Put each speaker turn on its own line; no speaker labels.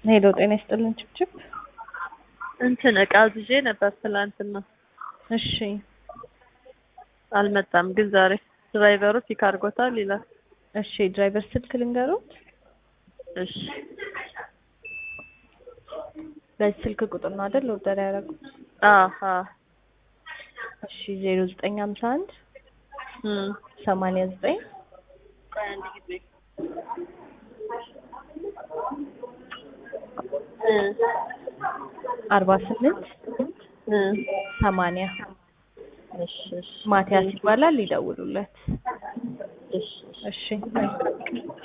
ሄሎ ጤና ይስጥልን ችብችብ።
እንትን እቃ አዝዤ ነበር ትላንትና
እሺ
አልመጣም፣ ግን ዛሬ ድራይቨሩ ፒክ አድርጎታል ይላል።
እሺ ድራይቨር ስልክ ልንገሩት።
እሺ
በዚህ ስልክ ቁጥር ነው አይደል ኦርደር ያደረጉት?
አሀ
እሺ ዜሮ ዘጠኝ ሀምሳ አንድ
እም
ሰማንያ ዘጠኝ
ቆይ አንድ ጊዜ እ
አርባ ስምንት
እ
ሰማንያ
እሺ እሺ
ማቲያስ ይባላል። ይደውሉለት።
እሺ
እሺ